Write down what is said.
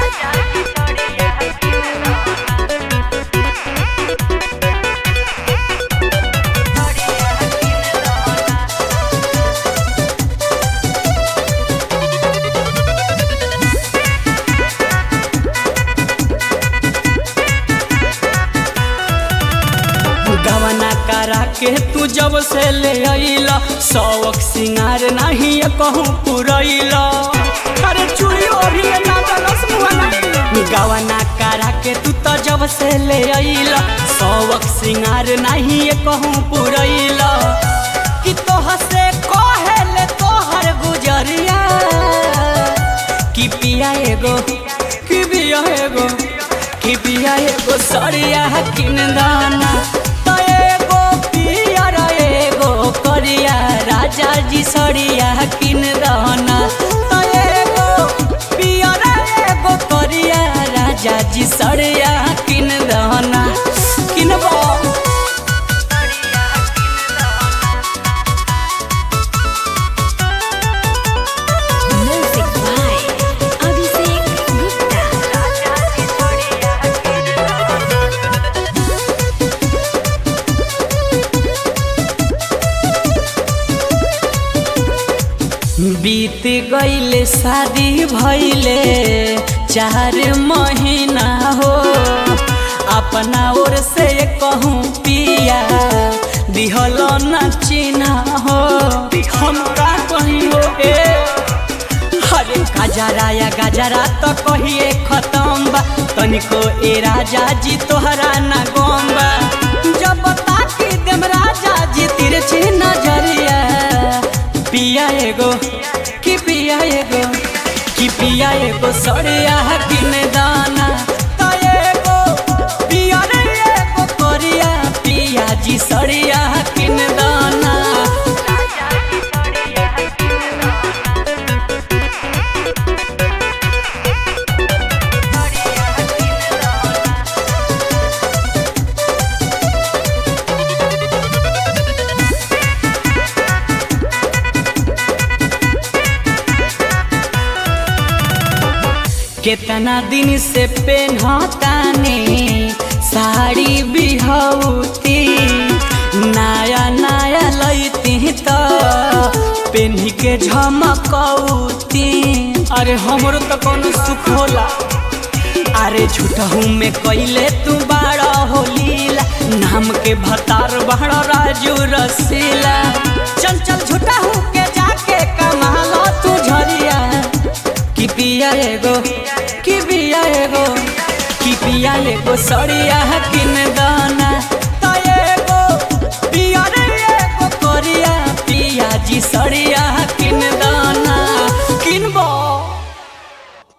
गवना करा के तू जब से ले अइला शौक सिंगार नहीं कहूँ पुरैला अरे चूड़ी अभी ना दलस मुहना गवना करा के तू तो जब से ले अइला शौक सिंगार नहीं कहूँ पुरैला कि तोह से कहेले तोहर गुजरिया कि पिया एगो कि पिया एगो कि पिया एगो सरिया किन दाना त एगो पिया र एगो करिया राजा जी सरिया किन दाना त एगो पिया र एगो करिया राजा जी सरिया किन दाना किनबो Music by Abhishek Gupta. बीत गईले शादी भइले चार महीना हो अपना ओर से कहूँ पिया दिहल न चिन्हा हो हम का कहीं हो ए अरे गजरा या गजरा तो कहिए खत्म बा तनिको ए राजा जी तोहरा ना गम बा जब ताकी देम राजा जी तिरछी नजरिया पिया एगो कि पिया एगो कि पिया एगो सड़िया किन दाना त एगो पिया रे एगो करिया पिया जी सड़िया किन दाना केतना दिन से पेन्हतानी साड़ी बिहौती नया नया लैती त पेन्ही के झमकौती अरे हमरो तो कोनो सुख होला अरे झूठहू में कैले तू बाड़ा होलीला नाम के भतार बाड़ा राजू रसीला चल चल झूठहू के जाके कमालो तू झरिया कि पिया एगो कि पिया एगो कि पिया एगो सड़िया किन दा